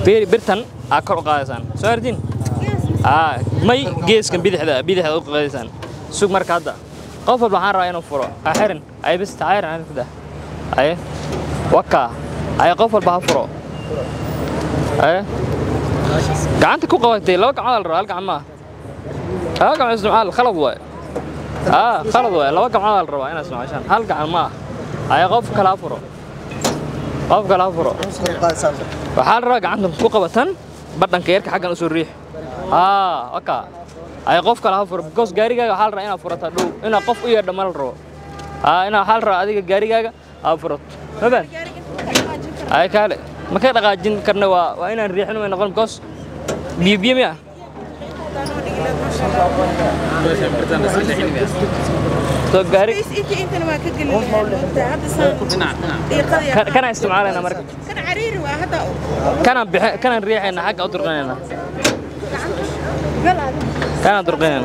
beeri birtan aa kor u qaadaysaan soo artiin aa may geeskan bidixda bidixda u qaadaysaan sug marka hadda qof walba waxaan rabaa inuu furo ha xirin ay bis taayiran aan kuda ay waka ay qof walba ha furo ay gacanta ku qabatay laba gacmood la rabaa hal gacan maaha laba gacan isticmaal khalad waay aa khalad waay laba gacmood la rabaa inaad isticmaashaan hal gacan maaha ay qof kale ha furo qof kale ha furo waxaa la rabaa gacanta ku qabatan badhanka yarka xaggan usoo riix aa waka ay qof kale ha furo because gaarigaaga waxaa la rabaa inaad furataa dhow inaad qof u yeedha ma la rabo aa inaa waxaa la rabaa adiga gaarigaaga aa furato ma baan ay kaale ma ka dhaqaajin karna waa waa inaan riixin way noqon because biyo biyo miya so gaari انت انت ما كقل هذا صار kan- kanaan isticmaalayna marka كان عريري وهذا kanaan bixi kanaan riixayna xagga u durqinayna قال هذا kanaan durqinayna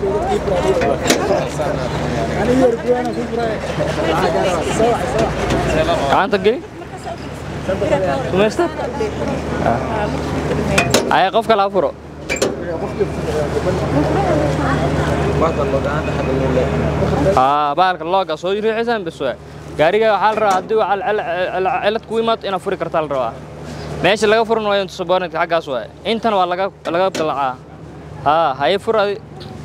gacanta geli sumaysta ay qof kale ha furo aa bahalka looga soo riixaysaan bas waa gaariga waxaa la rabaa haddii uu cal- cal- cal- cilad ku imaado inaad furi kartaa la rabaa meesha laga furan waayo subordinate xaggaas waaye intan waa laga laga dalacaa haa haye fur adi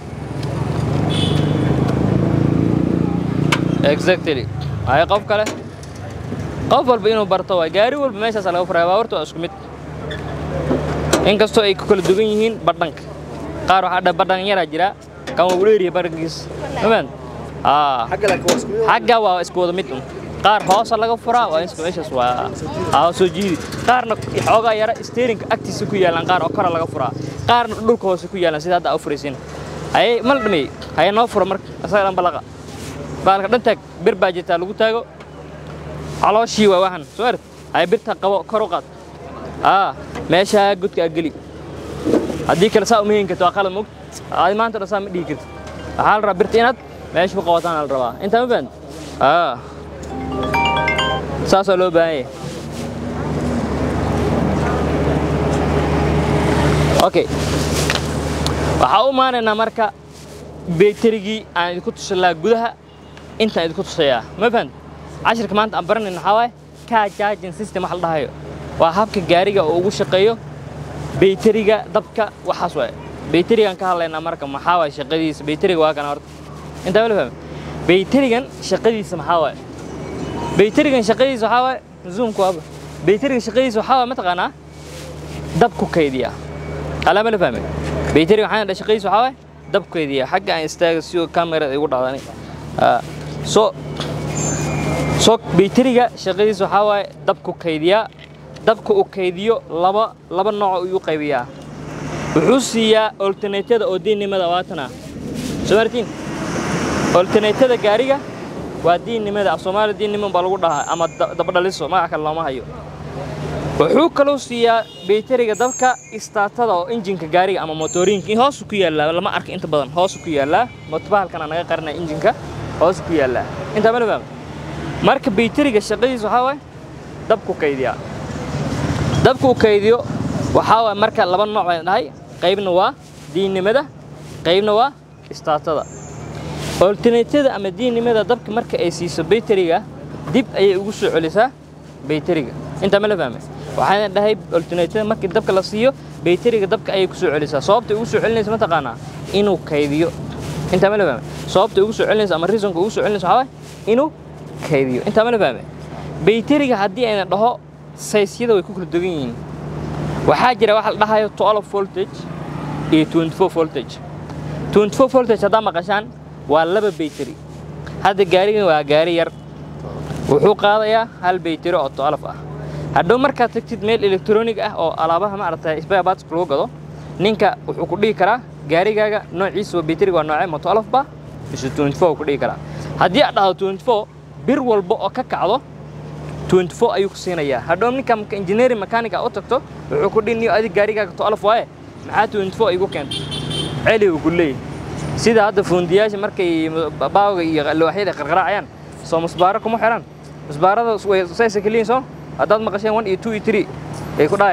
exactly haye qof kale qof walba inuu barto waay gaari walba meeshaas laga furaya baabuurta waa isku mid inkastoo ay ku kala duwan yihiin badhanka qaar waxaa dha badhan yaraa jira kan waa uleeriya badhankiis maban aa xagga waa isku wada mid un qaar hoosa laga furaa waa isku meeshaas waa aa soo jiidi qaarna xoogaa yara steerinka agtiisa ku yaalan qaar oo kora laga furaa qaarna dhulka hoose ku yaalan sida hadda aa u furaysin haye ma la dhameeyey haye noo furo marka asaga dhan balaqa baalka dhan taag bir baa jirtaa lagu taago calooshii waa waxan soo ard haye birta qabo kor u qaad aa meeshaa godka aa geli haddii kale saa uma heen karto waa qalad mog aadi maanta dhan saa ma dhihi kartid waxaa la rabaa birta inaad meesha ku qabataan la rabaa intaa ma fahanti aa saasaa loo baahan yahay okay waxaa u imaanaynaa marka bayterigii aan idinku tusin lahaa gudaha intaan idinku tusayaa ma fahanti cashirka maanta aan baranayno waxaa waaye car charging system wax la dhahayo waa habka gaariga uu ugu shaqeeyo bayteriga dabka waxaas waaye bayterigan ka hadlaynaa marka maxaa waaye shaqadiisa bayteriga waa kana horta intaa wala fahmi bayterigan shaqadiisa maxaa waaye bayterigan shaqadiisa waxaa waaye zoomku waaba bayteriga shaqadiisa waxaa waaye mataqaanaa dab ku kaydiya alaa ma la fahmi bayteriga waxaan dha shaqadiisa waxaa waaye dab ku kaydiya xagga aan istaaga si kamerada igu dhacdani so so bayteriga shaqadiisa waxaa waaye dabku kaydiyaa dabka uu kaydiyo laba laba nooc ayuu qaybiyaa wuxuu siiyaa olternatada oo diinnimada waatana soo martiin olternatada gaariga waa diinnimada af soomaaliya diinnimo baa lagu dhahaa ama da- dabadhaliso magac kale looma hayo wuxuu kaloo siiyaa bayteriga dabka istaatada oo injinka gaariga ama motoriinka hoosu ku yaallaa lama arka inta badan hoosu ku yaallaa motobahalkana naga qarinaya injinka hoosu ku yaallaa intaa ma la fahmo marka bayteriga shaqadiisa waxaa waaye dabku kaydiyaa dabku uu kaydiyo waxaa waaye marka laba nooc baan dhahay qaybna waa diinnimada qaybna waa istaatada olternatada ama diinnimada dabka marka ay siiso bayteriga dib ayay ugu soo celisaa bayteriga intaa ma la fahmay waxaana dhahay olternatada markii dabka la siiyo bayteriga dabka ayay ku soo celisaa sababta ugu soo celinaysa mataqaanaa inuu kaydiyo intaa ma la fahmay sababta ugu soo celinaysa ama reasonka ugu soo celinaysa waxaa waaye inuu kaydiyo intaa ma la fahmay bayteriga haddii ayna dhaho saysyada way ku kala duwan yihiin waxaa jira waxa la dhahayo 12 voltage iyo 24 voltage 24 voltage haddaa maqashaan waa laba bayteri hadda gaarigan waa gaari yar wuxuu qaadayaa hal bayteri oo 12 ah hadhow markaad tagtid meel elektroonig ah oo alaabaha maaragtay spare parts lagu gado ninka wuxuu ku dhihi karaa gaarigaaga noociisa waa bayteriga waa noocee ma 12 ba mise 24 ku dhihi karaa haddii aad dhahdo 24 bir walba oo ka kacdo 24 ayuu ku siinayaa hadhow ninka marka engineering mechanic u tagto wuxuu ku dhihi niyo adig gaarigaaga 12 waaye maxaa 24 igu keentay celi uu ku leeyahay sida hadda fuundiyaasha markay baawga iyo looxyada qarqaraacayaan soo musbaaro kuma xiran musbaarada way saysa kaliin soo haddaad maqasheen 1 iyo 2 iyo 3 ay ku dhahayaan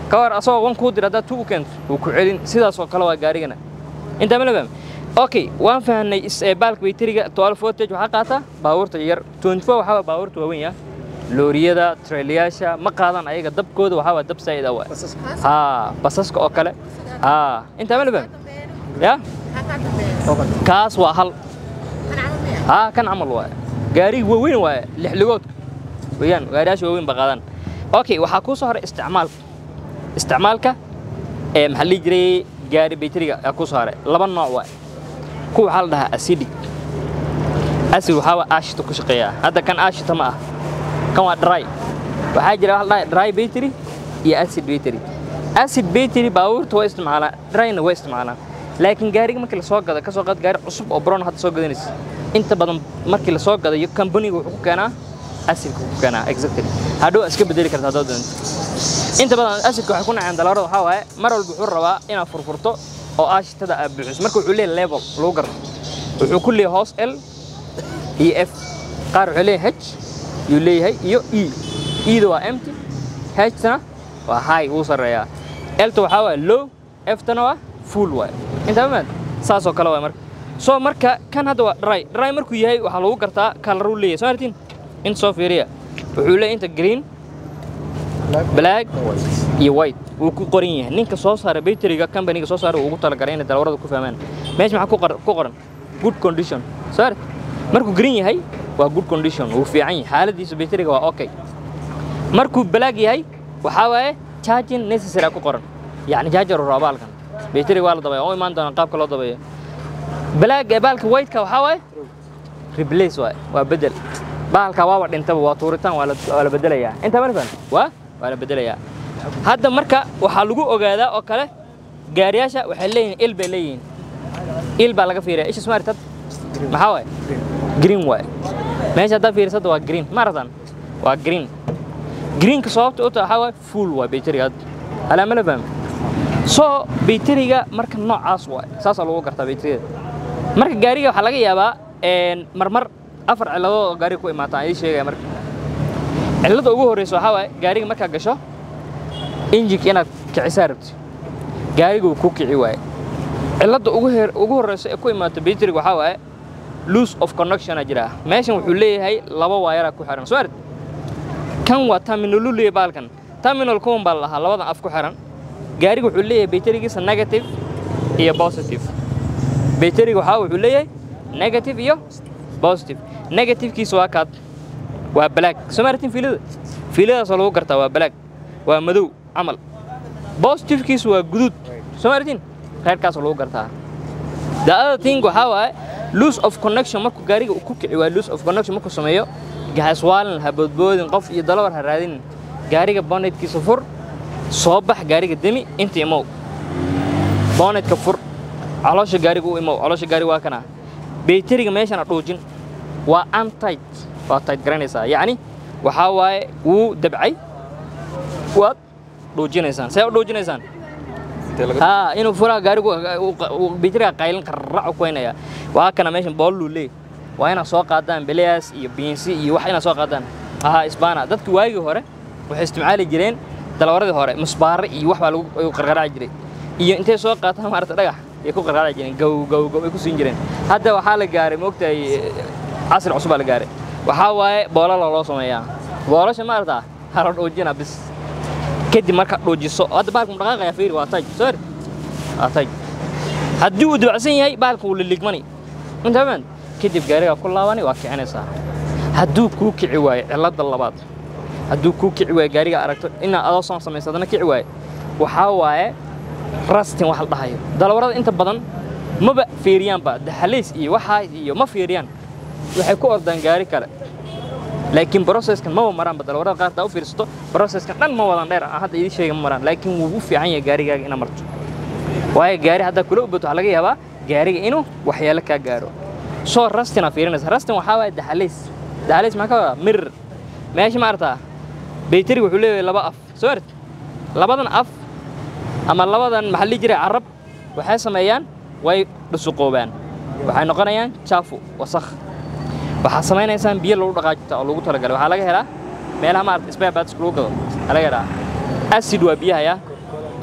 ka war asagoo wan kuu dira haddaad tu u keento wuu ku celin sidaasoo kale waa gaarigana intaa ma la fahmi okay waan fahnay is- ee baalka bayteriga 12 voltage waxaa qaataa baabuurta yar 24 waxaa waa baabuurta waaweyn ya looriyada trailayaasha ma qaadan ayaga dabkooda waxaa waa dab saa'id ah waay haa basaska oo kale haa intaa ma la fahmi ya kaas waa hal haa kan camal waaye gaariga waaweyn waaye lix lugoodka weeyaan gaariyaasha waaweyn ba qaadaan okay waxaa kuu soo haray isticmaalka isticmaalka ee maxaa la dhihi jiray gaari bayteriga ayaa kuu soo haray laba nooc waaye kuwa waxaa la dhahaa acidic acid waxaa waa aashita ku shaqeeyaa hadda kan aashita ma ah kan waa dry waxaa jira waxa la dhahaa dry battery iyo acid battery acid battery baabuurta way isticmaalaan dryna way isticmaalaan laakiin gaariga markii lasoo gado ka soo qad gaari cusub oo brown hadda soo gadanaysa inta badan markii lasoo gadayo companiga wuxuu ku keenaa acidka ku keenaa exactly hadhow aad iska bedeli karta haddaad doonto inta badan acidka waxay ku naceen dalaarada waxaa waaye mar walba wuxuu rabaa inaad furfurto oo aashitada aad buuxiso marka wuxuu leeyahay level lagu garto wuxuu ku leeyahay hoos l iyo f qaar wuxuu leeyahay h yuu leeyahay iyo e eda waa empty h-tana waa high wuu sarreeyaa elta waxaa waaye low f-tana waa full waaye intaa maad saasoo kale waay marka soo marka kan hadda waa dry dry markuu yahay waxaa lagu gartaa kalar uu leeyahay soo artiin inta soo fiiriya wuxuu leeyahay inta green black iyo white wuu ku qoran yahay ninka soo saara bayteriga companiga soo saara uu ugu talagalay inay dalawarada ku fahmaan meesha maxaa ku qor- ku qoran good condition soo aragtid markuu green yahay waa good condition wuu fiican yahay xaaladiisa bayteriga waa okay markuu black yahay waxaa waaye charging necessary ku qoran yacni jaajar uu rabo halkan bayteriga waa la dabaya oo imaan doona qaabka loo dabayo black ee baalka white-ka waxaa waaye replace waaye waa bedel baalka waaba dhintaba waa tuuritaan waa la waa la bedelayaa inta ma faham waa waa la bedelayaa hadda marka waxaa lagu ogaadaa oo kale gaariyaasha waxay leeyihiin il bay leeyihiin il baa laga fiiriyaa isha smart had maxaa waaye green waaye meesha haddaa fiirisada waa green ma aragtaan waa green greenka sababta u tahay waxaa waaye full waa bayteriga hadda alaa ma la fahmi soo bayteriga marka noocaas waaye saasaa lagu gartaa bayteriga marka gaariga waxaa laga yaabaa een, marmar afar ciladood oo gaariga ku imaataan idin sheegaya marka cilada ugu horreysa waxaa waaye gaariga markaa gasho injinka inaad kicisaa rabti gaariga uu ku kici waaye cilada ugu heer ugu horreysa ee ku imaata bayteriga waxaa waaye loose of connection aa jira meeshan wuxuu leeyahay laba waayaraa ku xiran soo aragtid kan waa terminal uu leeyahay baalkan terminal kuwan baa la lahaa labadan af ku xiran gaariga wuxuu leeyahay bayterigiisa negative iyo positive bayteriga waxaa wuxuu leeyahay negative iyo positive negativekiisa waa kaad waa black soo ma aragtin fiilada fiiladaasoo lagu gartaa waa black waa madow camal positivekiisu waa guduud soo ma aragtin reerkaasoo lagu gartaa the other thing waxaa waaye loose of connection markuu gaariga uu ku kici waa loose of connection markuu sameeyo gaaswaalin ha boodboodin qof iyo dalawar ha raadin gaariga bonetkiisa fur soo bax gaariga demi inta imow bonetka fur caloosha gaariga u imow caloosha gaariga waa kana bayteriga meeshan ha dhuujin waa untight waa tight garanaysaa yacni waxaa waaye wuu dabcay waad dhuujinaysaan see u dhuujinaysaan haa inuu furaha gaarigu bayteriga qaylin qarrac ku haynaya waa kana meeshan booluu leey waa inaad soo qaadaan beleas iyo biinsi iyo wax inaad soo qaadaan haa isbaana dadki waagii hore waxay isticmaali jireen dalawaradii hore musbaare iyo wax baa lagu lagu qarqaraaci jiray iyo intay soo qaataan maarata dhagax ay ku qarqaraaci jireen gow gow gow ay ku siin jireen hadda waxaa la gaaray moogtahay casri cusub baa la gaaray waxaa waaye boolala loo sameeyaa boolasha maarata hala dhuujina bis kadib marka dhuujiso hadda baalka mu dhaqaaqaya fiiri waa taj soo waa taj haddii uu dabacsan yahay baalka wuu liligmani inta fahant kadib gaarigaa ku laabani waa kicinaysaa hadduu kuu kici waayo cilladda labaad hadduu kuu kici waayo gaariga aragto inaad adoo soon samaysa haddana kici waayo waxaa waaye rastin wax la dhahayo dalawarada inta badan maba fiiriyaanba daxalays iyo waxaa iyo ma fiiriyaan waxay ku ordaan gaari kale laakiin processkan maba maraanba dalawarada qaar taa u fiirsato processkan dhan ma wadan dheer aan hadda idin sheega ma maraan laakiin wuu u fiican yahay gaarigaaga inaad marto waayo gaari haddaa kula ubato waxaa laga yaabaa gaariga inuu waxyaalo kaa gaaro soo rastina fiirinaysa rastin waxaa waaye daxalays daxalays maxaa ka wadaa mirir meesha ma aragtaa bayteriga wuxuu leeyahay laba af soo aragti labadan af ama labadan maxaa lihi jiray carab waxay sameeyaan way dhusuqoobaan waxay noqonayaan jaafu wasakh waxaa samaynaysaan biyo lagu dhaqaajita oo lagu talagalay waxaa laga helaa meelaha maarata spare parts lagu gado waxaa laga helaa acid waa biyaha ya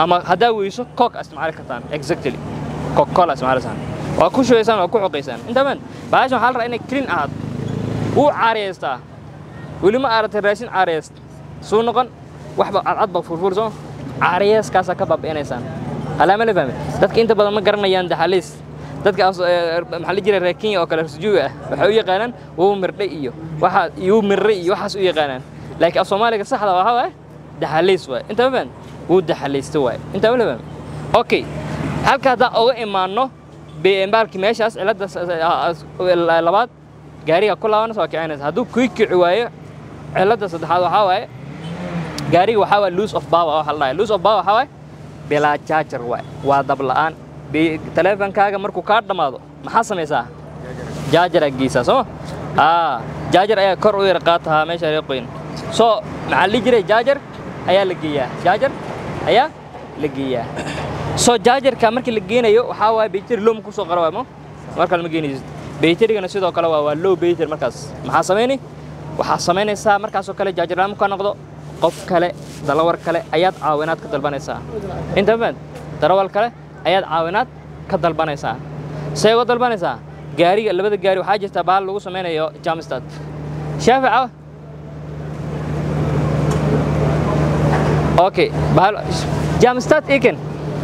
ama haddaa weyso coke aa isticmaali kartaan exactly coca cola isticmaalaysaan waa ku shubaysaan waa ku xoqaysaan intaban bahashan waxaa la rabaa inay clean ahaato wuu caariyaystaa weli ma aragtay raashin caariyayst suu noqon waxba cadcad baa furfurso caariyayskaasaa ka baabi'inaysaan alaama la fahmay dadka inta badan ma garanayaan daxaliis dadka as- ee, maxaa la jira reer kenya oo kale rasujuuga ah waxay u yaqaanaan wuu mirdhay iyo waxa yuu mirray iyo waxaas u yaqaanaan laakiin af soomaaliga saxda waxaa waaye daxaliis waaye inta ma fahmi wuu daxalaysta waaye inta ma la fahmi okay halka haddaan uga imaanno baalki meeshaas cilladda s- s- a- a- labaad gaariga ku laabanaysa waa kicinaysa hadduu kii kici waayo cilladda saddexaad waxaa waaye gaariga waxaa waaye lose of power waxa la dhahay lose of power waxaa waaye bilaa jaajar waaye waa dab la'aan Bi- taleefankaaga markuu kaa dhammaado maxaa samaysaa jaajar aad geysaa sooma aa jaajar ayaa kor u yara qaatahaa meesha reer qoyn so maxaa la dhihi jiray jaajar ayaa la geeyaa jaajar ayaa la geeyaa so jaajarka markii la geenayo waxaa waaye bayteri low ma kusoo qara waay mo marka lama geenaysid bayterigana sidoo kale waa waa low bayter markaas maxaa samayni waxaa samaynaysaa markaasoo kale jaajar la'aan ka noqdo qof kale dalawar kale ayaad caawinaad ka dalbanaysaa inta fahant darawal kale ayaad caawinaad ka dalbanaysaa see uga dalbanaysaa gaariga labada gaari waxaa jirta bahal lagu samaynayo jamstad shaafica okay bahal jamstad iken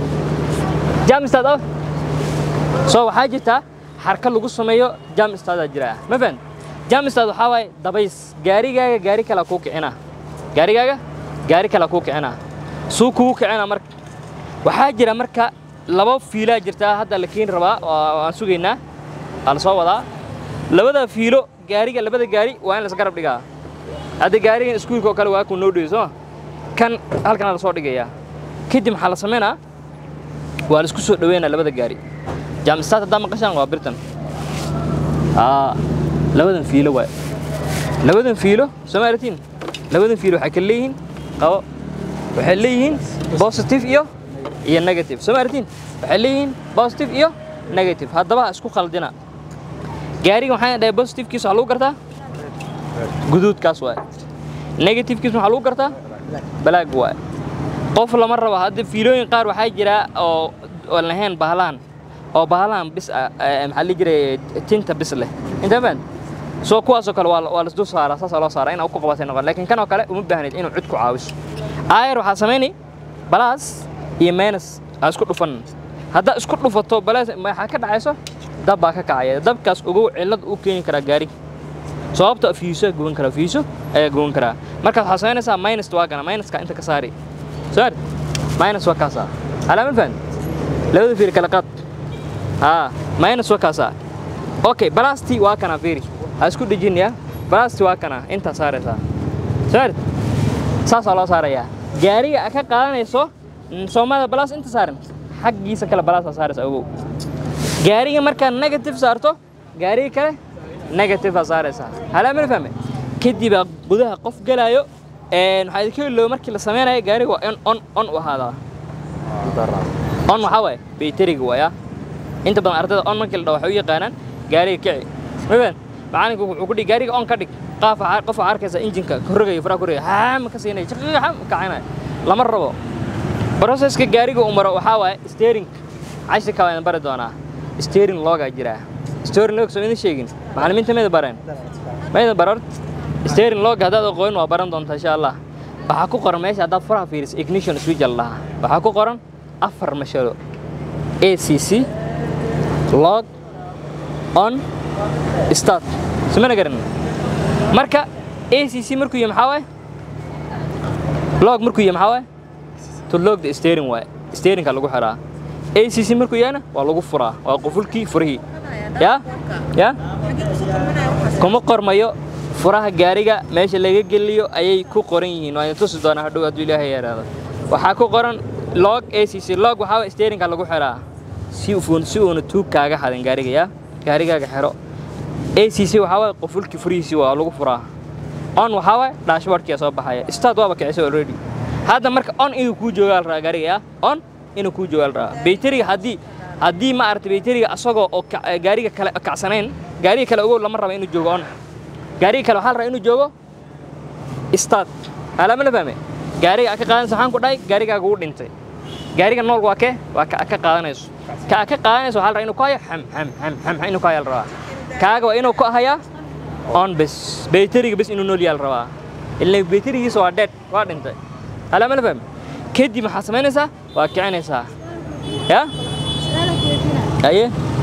jamstad oh so waxaa jirta xarka lagu sameeyo jamstadaa jira ma fahant jamstad waxaa waaye dabays gaarigaaga gaari kale kuu kicina gaarigaaga gaari kale kuu kicina suu kugu kicina marka waxaa jira marka laba fiilaa jirtaa hadda la keeni rabaa oo aan sugaynaa waa la soo wadaa labada fiilo gaariga labada gaari waa in la isgarab dhigaa hadda gaarigan iskuulka oo kale waa kuu noo dhigay sooma kan halkan la soo dhigayaa kadib maxaa la samaynaa waa la isku soo dhaweynaa labada gaari jaamistaad haddaa maqashaan waa birtan aa labadan fiilo waay labadan fiilo soo ma aratiin labadan fiilo waxay kala leeyihiin qabo waxay leeyihiin positive iyo iyo negative soo ma aratiin waxay leeyihiin positive iyo negative haddaba ha isku khaldina gaariga waxaan dhahay positivekiisa waxaa lagu gartaa guduudkaas waay negativekiisa waxaa lagu gartaa balaag waay qof lama rabo hadda fiilooyin qaar waxaa jira oo oo lahayn bahalahan oo bahalahan bis ah ee, maxaa la dhihi jiray tinta bis leh inta fahant soo kuwaasoo kale waa la- waa lasdul saaraa saasaa loo saaraa inaa ku qabatay noqon laakiin kan oo kale uma baahnayd inuu cid ku caawiso aayar waxaa samaynay balaas iyo meenas aa isku dhufan haddaa isku dhufato balaas maxaa ka dhacayso dab baa ka kacaya dabkaas ugu cillad u keeni karaa gaariga sababta fiiso guban karaa fiiso ayaa guban karaa markaas waxaa samaynaysaa minus waa gana minuska inta ka saari soo minus waa kaasaa alaama fahan labada fiir kala qaad haa minus waa kaasaa okay balasti waa kana fiiri ha isku dhejinaya balasti waa kana intaa saaraysaa soo saasaa loo saarayaa gaariga aad ka qaadanayso mm, soomada balas inta saaran xaggiisa kale balaasaa saaraysa ogow gaariga markaa negative saarto gaariga kale negative aa saaraysaa halaamala fahme kadibaa gudaha qof galaayo een, waxaa idinka ilooba markii la samaynayo gaariga waa in on on u ahaadaa on waxaa waaye bayteriga waaya inta badan ardayda on markii la dhaho waxay u yaqaanaan gaariga kici mafan macalinku wuxuu ku dhihi gaariga on ka dhig qaaf waxaa- qof waxaa arkaysa injinka korrogaya faraha korrogaya haama ka siinaya shaqiiqa xam kacinaya lama rabo broseska gaariga uu maro waxaa waaye steering cashirka waa idin bari doonaa steering loogaa jiraa steering log soo idin sheegin macallimiinta mayda bareen mayda barort steering log haddaad aqoonin waa baran doontaa insha allah waxaa ku qoran meesha haddaad faraha fiiriso ignition switch la dhahaa waxaa ku qoran afar mashalo acc log on start sumana garan marka acc markuu yahay maxaa waaye log markuu yahay maxaa waaye to log the steering waaye steeringka lagu xiraa acc markuu yahayna waa lagu furaa waa qufulkii furihii ya ya kuma qormayo furaha gaariga meesha laga geliyo ayay ku qoran yihiin waa idin tusi doonaa hadhow hadduu ilaahay yaraado waxaa ku qoran log acc log waxaa waye steeringka lagu xiraa si uun si uuna tuug kaaga hadin gaariga ya gaarigaaga xiro acc waxaa waye qufulkii furihiisii waa lagu furaa on waxaa waye dashboardkiyaa soo baxaya start waaba kicisay already hadda marka on inuu kuu joogaa la rabaa gaariga ya on inuu kuu joogaa la rabaa bayteriga haddii haddii ma aragtay bayteriga asagoo oo ka- gaariga kale kacsanayn gaariga kale ogow lama raba inuu joogo on gaariga kale waxaa la rabaa inuu joogo start alaama la fahme gaariga aad ka qaadanaysa waxaan ku dhahay gaarigaaga wuu dhintay gaariga nool waa kee waa ka ka qaadanayso ka ka qaadanayso waxaa la rabaa inuu ku hayo xam xam xam xam xam inuu ku hayo la rabaa kaaga waa inuu ku hayaa on bes bayteriga bes inuu nool yahay la rabaa ilaa bayterigiisa waa dead waa dhintay alaa ma la fahmi kadib maxaa samaynaysaa waa kicinaysaa ya aye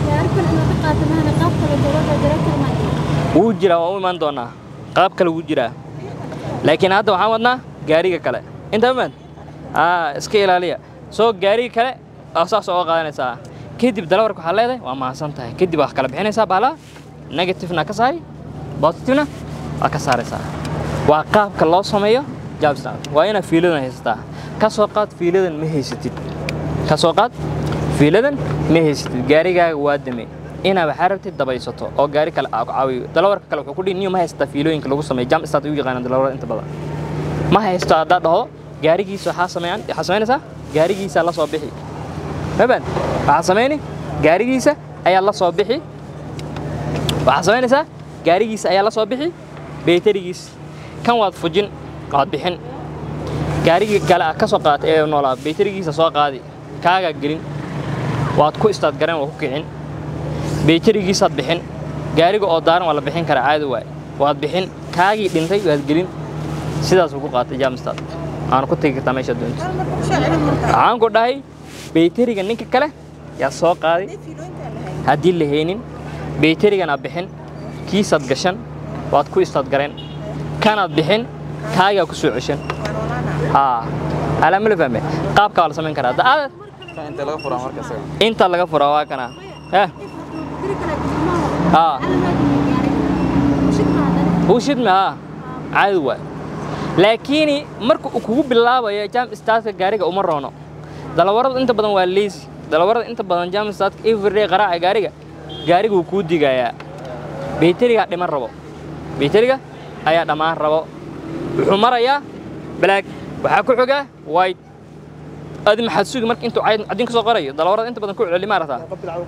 wuu jiraa waa u imaan doonaa qaab kale wuu jiraa laakiin hadda waxaan wadnaa gaariga kale inta maad aa iska ilaaliya soo gaariga kale aa saas oo qaadanaysaa kadib dalawarka waxaa leedahay waa mahadsan tahay kadib waa kala bixinaysaa baalaha negativena ka saari positivena waa ka saaraysaa waa qaabka loo sameeyo jabstan waa inaad fiiladan haysataa ka soo qaad fiiladan ma haysatid ka soo qaad fiiladan ma haysatid gaarigaaga waa dame inaa waxaa rabtid dabaysato oo gaari kale aa ku caawiyo dalawarka kale wuxuu ku dhihi niyo ma haysataa fiilooyinka lagu sameeyo jam staad u yaqaanaan dalawarada inta badan ma haysto haddaad dhaho gaarigiisa waxaa sameeyaan waxaa samaynaysaa gaarigiisa la soo bixi maban waxaa samayni gaarigiisa ayaa la soo bixi waxaa samaynaysaa gaarigiisa ayaa la soo bixi bayterigiis kan waad fujin waad bixin gaarigii kale ah ka soo qaatay ee noolaa bayterigiisa soo qaadi kaagaa gelin waad ku istaad gareen waa ku kicin bayterigiisaad bixin gaariga oo daaran waa la bixin karaa caadi waay waad bixin kaagii dhintay waad gelin sidaasuu ku qaatay jamstad aan ku tegi kartaa meesha doonto hal mar ku soo celin markaa waxaan ku dhahay bayteriga ninka kale yaa soo qaaday hadday fiilooyinka lahayn haddii la haynin bayterigana bixin kiisaad gashan waad ku istaad gareen kanaad bixin kaagaa ku soo ceshan waa noolaana haa alaa ma la fahme qaabka waa la samayn karaa Da- aad inta laga furaa marka isaga inta laga furaa waa kana eh haa wuu shidmi haa caadi waay laakiin marka uu kugu bilaabayo jam startka gaariga uma roono dalawaradu inta badan waa lazy dalawarada inta badan jam startka everyday qaraaca gaariga gaariga wuu kuu digayaa bayterigaa dhiman rabo bayteriga ayaa dhammaan rabo wuxuu marayaa black waxaa ku xogaa white adi maxaad sugi marka intuu cayd- cadin ka soo qorayo dalawarada inta badan ku celi ma aragtaa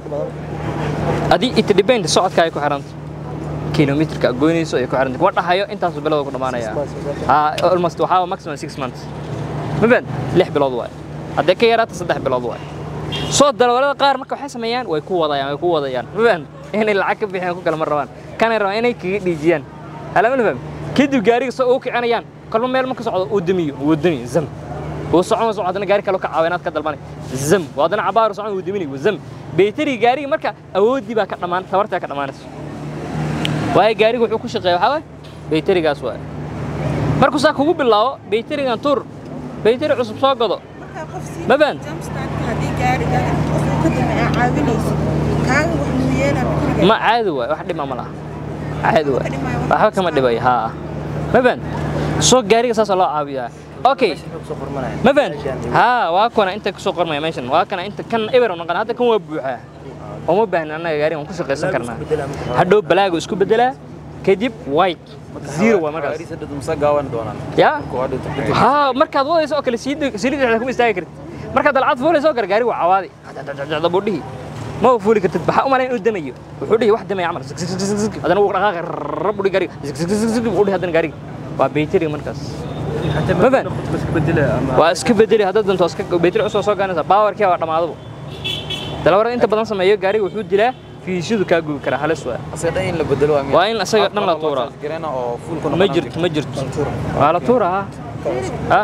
adi it depend socodka ay ku xiranta kilomitrka goynayso ay ku xiranta kuma dhahayo intaasuu bilowda ku dhammaanaya haa almost waxaa waa maximum six months mabad lix bilood waay haddee ka yaraata saddex bilood waay soo dalawarada qaar marka waxay sameeyaan way ku wadayaan way ku wadayaan mabad inay lacag ka bixiyaan ku kale ma rabaan kanay rabaan inay kaga dhiijiyaan halama fahmi kadib gaariga soo ugu kicinayaan kolba meel marka socdo uu damiyo wuu dami zam wuu socon socon haddana gaari kale ka caawinaad ka dalbanay zam waa haddana cabaaru socon wuu damini wuu zam bayteriga gaariga marka awooddii baa ka dhammaan tabartaa ka dhammaanaysa waayo gaariga wuxuu ku shaqeeya waxaa waay bayterigaas waay markuu saa kugu bilaabo bayterigan tuur bayteri cusub soo gado markaa qof sii Ma fahant? jamstarka haddii gaariga qof uu ka dame aa caawinayso kaaga wax muu yeelaa fikriga ma caadi waay wax dhima ma laha caadi waay dhimaayo, wax waxba kama dhibay haa ma fahan soo gaariga saasaa loo caawiyaa okay ma fahan haa waa kuna inta kusoo qormaya meeshan waa kana inta kan eber u noqon hadda kan waa buuxaa uma baahnin annaga gaariga waan ku shaqaysan karnaa hadhow balaagu isku bedelaa kadib white zero waa markaas gaariisa dad musa gaawan doonaan yaa ku hadhi taqdiir haa markaad wadayso oo kale saliid dhexda kuma istaagi kartid markaad dalcad fuulayso oo kale gaarigu waa cawaadi jacda buu dhihi ma u fuuli kartid waxaa u malayn inuu damayo wuxuu dhihi wax damaya camal zig, zig, zig, zig, zig. haddana wuu dhaqaaqay rrrr buu dhihi gaariga zig, zig, zig, zig, buu dhihi haddana gaariga waa bayteriga markaas ma fahan waa iska bedeli haddaad doonto waa iska bayteri cusub soo gaanaysa baawarkii waa dhammaadaba dalawarada inta badan sameeyo gaariga wuxuu dilaa fiisyadu kaa gubi karaa halis waa asaga dhan in la bedelo waa waa in isaga dhan la tuuraa gareena oo full ku ma noqon jirto ma jirto waa la tuuraa ha ha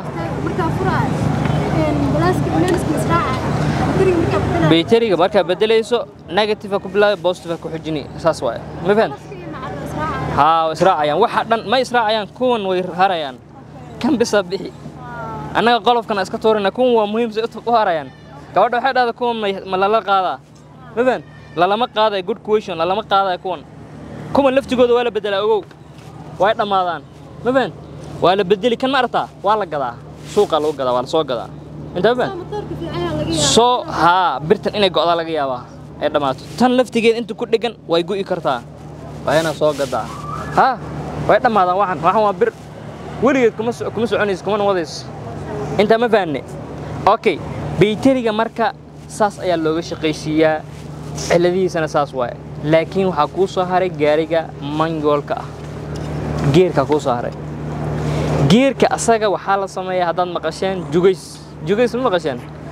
bayteriga markaa bedelayso negative ku bilaabi positive ku xujini saas waaye ma fahan haa way israacayaan waxa dhan ma israacayaan kuwan way harayaan kan bisa bixi annaga qolofkana iska tuurina kuwan waa muhiim say u harayaan gabadha waxay dhahda kuwan may- ma lala qaadaa ma fahan lalama qaadaya good question lalama qaadaya kuwan kuwan laftigooda waa la bedelaa ogow way dhammaadaan ma fahan waa la bedeli kan ma aragtaa waa la gadaa suuqaa lagu gadaa waa la soo gadaa intaa ma fahan soo haa birtan inay go'daa laga yaabaa ay dhammaato tan laftigeed inta ku dhegan way gu'i kartaa waa inaad soo gadaa haa way dhammaadaan waxan waxan waa bir weligeed kuma so- kuma soconayso kumana wadayso intaa ma fahanne okay bayteriga marka saas ayaa looga shaqaysiiyaa cilladihiisana saas waaye laakiin waxaa kuu soo haray gaariga mangoolka ah geerka kuu soo haray geerka asaga waxaa la sameeyaa haddaad maqasheen jugays jugays ma maqasheen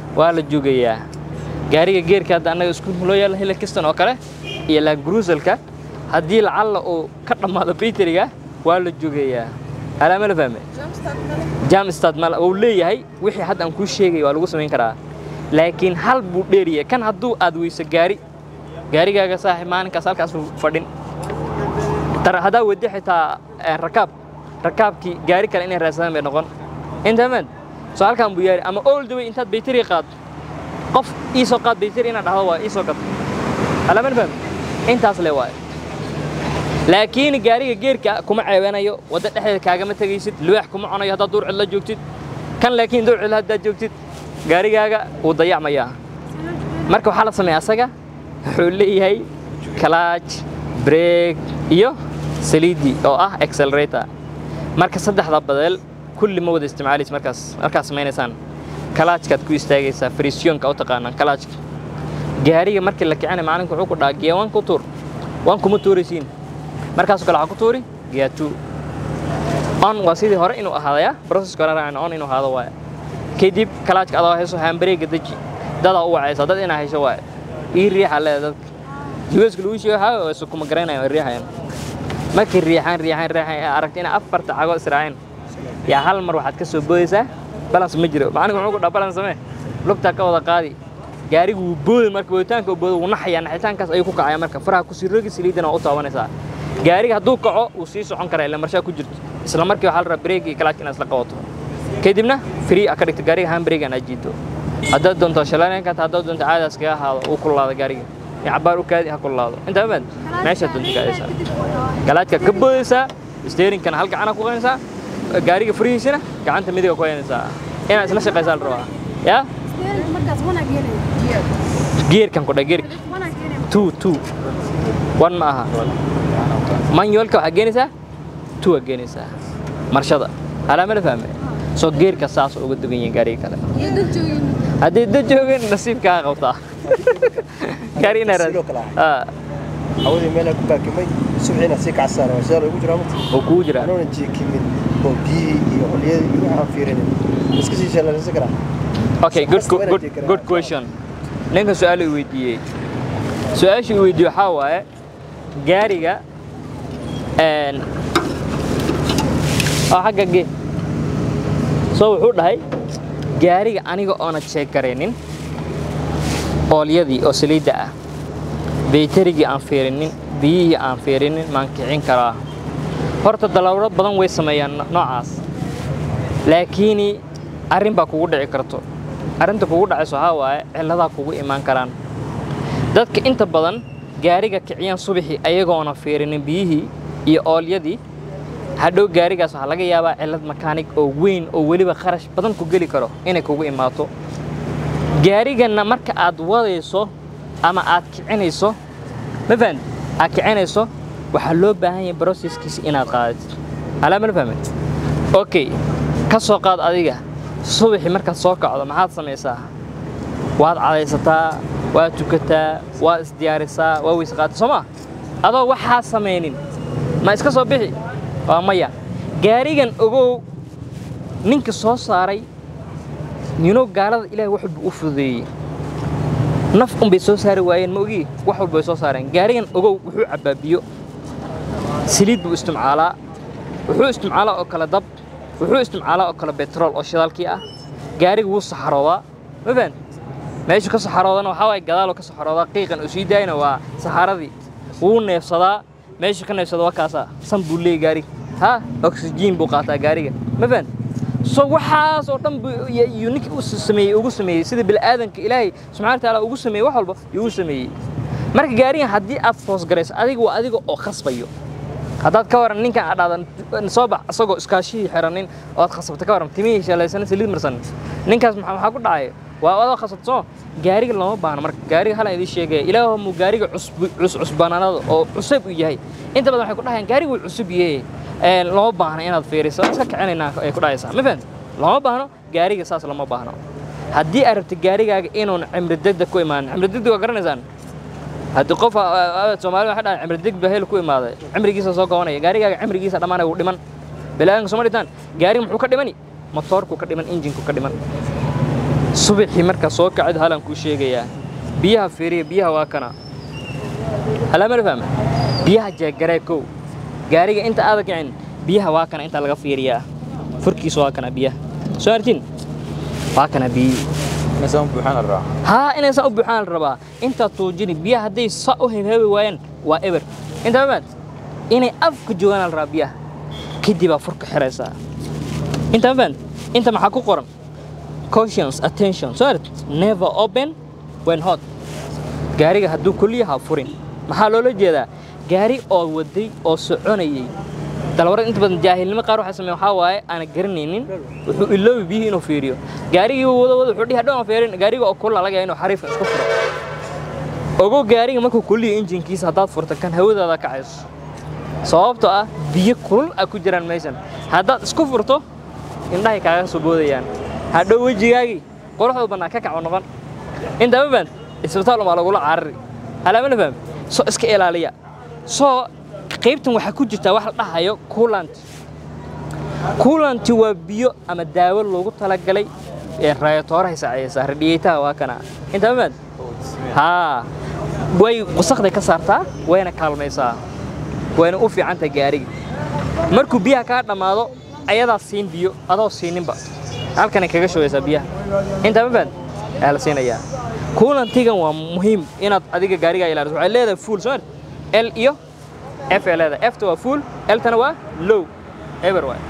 waa la jogayaa gaariga geerka hadda annaga isku loo yaalla hilakistan oo kale iyo laagruusalka haddii lacalla uu ka dhammaado bayteriga waa la jogayaa alaama la fahme jamstad mal uu leeyahay wixii hadda aan kuu sheegay waa lagu samayn karaa laakiin hal buu dheeriya kan hadduu aad weyso gaari gaarigaaga saaxib maalinkaas halkaas buu fadhin tar haddaa wadi xitaa eh, rakaab rakaabkii gaari kale inay raadsadaan bay noqon intamed soo halkan buu yaari ama all the way intaad bayteri qaad qof ii soo qaad bayteri inaad dhahdo waa ii soo gad alaman fahmi intaas le waaye laakiin gaariga geerka kuma ceebanayo wadda dhexdeeda kaagama tegaysid luwaax kuma cunayo haddaad duur cidla joogtid kan laakiin duur cidla haddaad joogtid gaarigaaga wuu dayacmayaa marka waxaa la sameeya asaga wuxuu leeyahay kalaaj break iyo saliidi oo ah accelerator marka saddexda badeel kulli ma wada isticmaalaysa markaas markaad samaynaysaan kalaajkaad ku istaagaysaa frisyonka u taqaanaan kalaajka gaariga markii la kicinay maalinka wuxuu ku dhaha giya wan ku tuur wan kuma tuuraysiin markaasoo kale waxaa ku tuuri giya two on waa sidii hore inuu ahaadaya processka hore raacayna on inuu ahaado waaye kadib kalaajka adoo hayso hambareega deji dadaa u wacaysa dad inaa hayso waaye ii riixa leeda dadka jiweska lagu sheego haa waa sukuma garaynayo waa riixayaan markay riixaan riixaan riixaan ee aragta inay afarta cagood israaceen yaa hal mar waxaad ka soo boodaysaa balance ma jiro macnigu muxuu ku dhaha balance samee lugtaa ka wada qaadi gaarigu wuu boodi marka booditaanka uu boodo wuu naxayaa naxitaankaas ayuu ku kacaya marka faraha ku sii rogi saliidana waa u taabanaysaa gaariga hadduu kaco wuu sii socon karaa ila marshaa ku jirto isla markii waxaa la rabaa break iyo kalaajka inaad isla qabato kadibna free a ka dhigto gaariga handbrake aan ajiito haddaad doonto shalaanayn karta haddaad doonto caadaas kaga ahaado uu kululaado gaariga iyo cabaar u kaadi ha kululaado intaa maad meeshaad doonto kaadaysaa galaadka ka boodaysaa steerinkana hal gacana ku qaynaysaa gaariga furihiisana gacanta midiga ku haynaysaa inaad isla shaqaysaa la rabaa yaa markaas wana geenaya geerkan ku dha geerka wana geenaya two two one ma aha manualka waxaa geenaysaa two aa geenaysaa marshada alaama la fahme soo geerka saas uga dugan yihiin gaariga kale iyo dad joogin haddii dad joogin nasiibkaa qabtaa gaari inaa raad Sidoo kale ah hawadii meelaa ku baakimay subxiina sii kacsaana waa sidaa ugu jiraa mata oo kugu jira anoona jiikimin oo biyihii iyo qolyadii iyo waxaan fiirinin iska sii shaalansan karaa Okay, good, good, good, good question. Ninka su'aal uu weydiiyey. Su'aashii uu weydiiyey waxaa waaye gaariga een oo xagga ge soo wuxuu dhahay gaariga aniga oona check garaynin oolyadii oo saliidda ah baytarigii aan fiirinin biyihii aan fiirinin maan kicin karaa horta dalawarad badan way sameeyaan no- noocaas laakiin arrin baa kugu dhici karto arrinta kugu dhacayso waxaa waaye cilladaa kugu imaan karaan dadka inta badan gaariga kiciyaan subaxii ayagoona fiirinin biyihii iyo oolyadii hadhow gaarigaas waxaa laga yaabaa cillad makaanig oo weyn oo weliba kharash badan ku geli karo inay kugu imaato gaariganna marka aad wadayso ama aad kicinayso ma fahamti aad kicinayso waxaa loo baahan yahay broseskiisa inaad qaadatid alaa ma fahmay okay ka soo qaad adiga subaxii markaad soo kacdo maxaad samaysaa waad cadaysataa waad tukataa waad isdiyaarisaa waa weyse qaata soo ma adoo waxaa samaynin ma iska soo bixi waa maya gaarigan ogow ninka soo saaray nino gaalada ilaahay wax walba u fududeeyey naf un bay soo saari waayeen ma ogii wax walba bay soo saareen gaarigan ogow wuxuu cabbaa biyo saliid buu isticmaalaa wuxuu isticmaalaa oo kale dab wuxuu isticmaalaa oo kale betrool oo shidaalkii ah gaariga wuu saxaroodaa ma fahan meeshu ka saxaroodana waxaa waaye gadaaloo ka saxaroodaa qiiqan uu sii daayana waa saxaradii wuu neefsadaa meeshu ka neefsada waa kaasaa san buu leeyay gaariga ha oxygen buu qaataa gaariga ma fahan so waxaas oo dhan buu y- yuu ninkii u sameeyey ugu sameeyey sida bilaadanka ilaahay subxana wa tacaala ugu sameeyey wax walba yuu u sameeyey marka gaarigan haddii aad foos garayso adiga waa adiga oo khasbayo haddaad ka waran ninkan aad dhahdan soo bax isagoo iskaashihii xiranin oo aad khasabta ka waran timihii shalaysan saliid marsan ninkaas maxaa maxaa ku dhacay waa adoo khasabta soo gaariga looma baahno marka gaariga halan idiin sheegaya ilaahu muu gaariga cusub cus cusbaanaanada oo cusub u yahay inta badan waxay ku dhahayaan gaariga wuu cusub yahay een looma baahno inaad fiiriso iska kicinaynaa ay ku dhahaysaa ma fahanti looma baahno gaariga saas lama baahno haddii aad rabto gaarigaaga inuun cimri degdeg ku imaanin cimri degdeg waa garanaysaan haddii qof soomaalida waxay dhahay cimri deg baa hel ku imaaday cimrigiisa soo gobanaya gaarigaaga cimrigiisa dhammaanaya wuu dhiman bilaadanka soo ma dhitaan gaariga muxuu ka dhimani motoorku ka dhiman injinku ka dhiman subaxii markaa soo kacid halaan kuu sheegayaa biyaha fiiriya biyaha waa kana halaamala fahma biyaha jeegaree kow gaariga inta aada kicin biyaha waa kana intaa laga fiiriyaa furkiisa waa kana biyaha soo artiin waa kana biyihii inaysan buuxaan la rabaa haa inaysan u buuxaan la rabaa intaad tuujini biyaha hadday sa u hebhebi waayaan waa eber intaa maad inay afka joogaan la rabaa biyaha kadibaa furka xiraysaa intaa maad inta maxaa ku qoran cautions attention soo arid never open when hot gaariga hadduu kulliyaha furin maxaa loola jeedaa gaari oo waday oo soconayay dalwarad inta badan jaahilnimo qaar waxaa sameeya waxaa waaye aana garanaynin wuxuu iloobi biyihii inuu fiiriyo gaarigii uu wado wado wuxuu dhihi hadhow aan fiirin gaariga oo kulla laga yahay inuu xariifka isku furo ogow gaariga markuu kulliya injinkiisa haddaad furto kan hawadaada kacayso sababtoo ah biyo kulul ah ku jiraan meeshan haddaad isku furto indhahay kaaga soo boodayaan hadhow wejigaagii quruxdu bannaa ka kaco noqon intaa ma fahant isbitaal umaa lagula carari alaamana faham soo iska ilaaliya soo qaybtan waxaa ku jirtaa wax la dhahayo coolant coolanti waa biyo ama daawo loogu talagalay ee raayatoorahay saaciyeysaa radhiyeytaha waa kana intaa ma fahant haa way wasakday ka saartaa wayna kaalmaysaa wayna u fiicantahay gaariga markuu biyaha kaa dhammaado ayadaa siin biyo adoo siininba halkanay kaga shugaysaa biyaha intaa ma fahant ayaa la siinayaa kuulantigan waa muhiim inaad adiga gaarigaa ilaaliso waxay leedahay fuul soo l iyo f ay leedahay fta waa fuul ltana waa low eber waay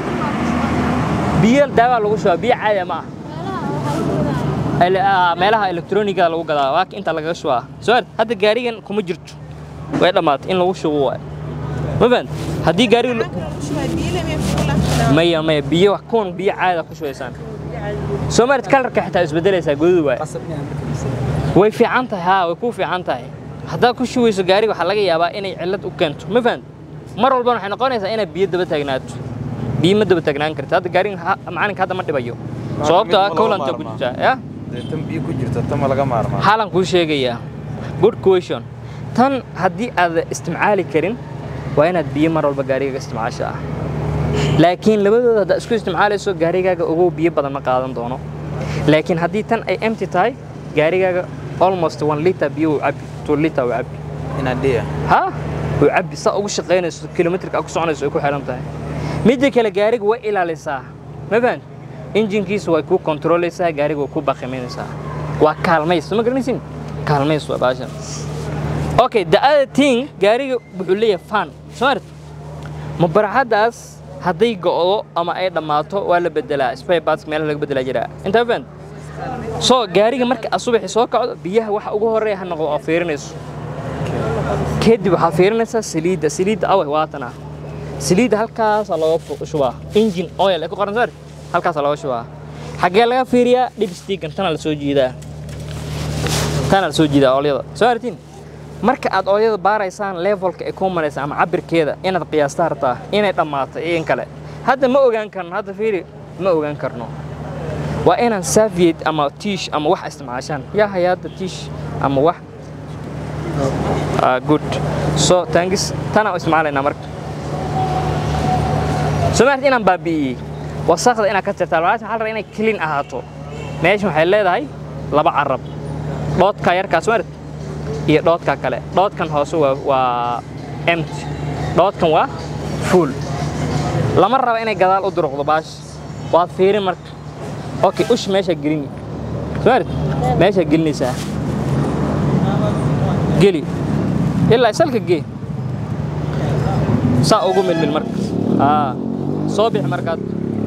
biyo daawaa lagu shubaa biyo caadi ma ah Ele- ah, meelaha elektroniga lagu gadaa waa inta lagaga shubaa soo ard hadda gaarigan kuma jirto way dhammaatay in lagu shubo waay ma fahant haddii gaariga lo- maya maya biyo wax kuwan biyo caadi ku shubaysaan soo marid kalarka xitaa isbedelaysaa gududu waay qasab inaan markaa way fiican tahay haa way kuu fiican tahay haddaad ku shubeyso gaariga waxaa laga yaabaa inay cillad u keento ma fahant mar walbana waxay noqonaysaa inaad biyo daba taagnaato biyo ma daba taagnaan karta hadda gaariga ha- macalinka hadda ma dhibayo sababtoo ah mid ma laga kowlanta ku maarmaa. jirtaa ya dee tan biyo ku jirta tan ma laga maarmaa xaalan kuu sheegayaa good question tan haddii aad isticmaali karin waa inaad biyo mar walba gaarigaaga isticmaasha ah laakiin labadooda haddaad isku isticmaalayso gaarigaaga ogow biyo badan ma qaadan doono laakiin haddii tan ay empty tahay gaarigaaga almost one liter biyo uu cabbi two liter uu cabbi inaan dhiya ha uu cabbi saa ugu shaqaynayso kilomitrka aad ku soconayso ay ku xidhan tahay midda kale gaariga way ilaalisaa ma fahan injinkiisa way kuu kontroolaysaa gaariga way kuu baqimaynaysaa waa kaalmays ma garanaysin kaalmays waa baashan okay the other thing gaariga wuxuu leeyahay fan soo marit ma barxaddaas hadday go'do ama ay dhammaato waa la bedelaa spare parts meelaha laga bedelaa jiraa intaa fahan soo gaariga marka aad subaxii soo kacdo biyaha waxa ugu horreeya ha noqdo oo fiirinayso kadib waxaa fiirinaysaa saliidda saliidda awe waatana saliidda halkaasaa looga fu- shubaa engine oil ay ku qoran sar halkaasaa looga shubaa xaggee laga fiiriyaa dibstigan tana la soo jiidaa tana la soo jiidaa oolyada soo artiin marka aad oolyada baaraysaan levelka ay ku maraysa ama cabirkeeda inaad qiyaasta hartaa inay dhammaatay iyo in kale hadda ma ogaan karno hadda fiiri ma ogaan karno waa inaan saviet ama tiish ama wax isticmaashaan yaa haya hadda tiish ama wax Ah, good so thanks tana u isticmaalaynaa marka soo maarta inaan baabi'iyey wasaqda inaad ka tirtaa labaatan waxaa la rabaa inay clean ahaato meeshan waxay leedahay laba carab dhoodka yarkaa soo maarta iyo dhoodka kale dhoodkan hoose waa waa empty dhoodkan waa full lama raba inay gadaal u duruqdo baash waad fiirin marka okay ush meeshaa gelini soo maarta meeshaa gelinaysaa geli ilaa isalka gee saa ugu milmil marka aa soo bixi markaad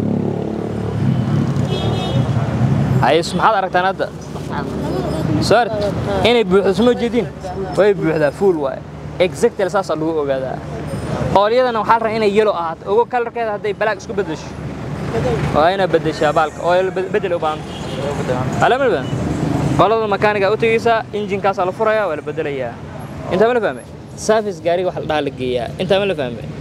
hayes maxaad aragtaan hadda soo art inay buuxdo suma jeedin way buuxdaa fuul waaye exactly saasaa lagu ogaadaa oolyadana waxaa la rabaa inay yellow ahaato ogo kalarkeeda hadday black isku beddesho waa inaa beddeshaa baalka oo beddel u baahanta alama la qolada makaaniga u tegeysaa injinkaasaa la furayaa waa la beddelayaa intaa ma la fahmay service gaariga wax la dhaha la geeyaa intaa ma la fahmay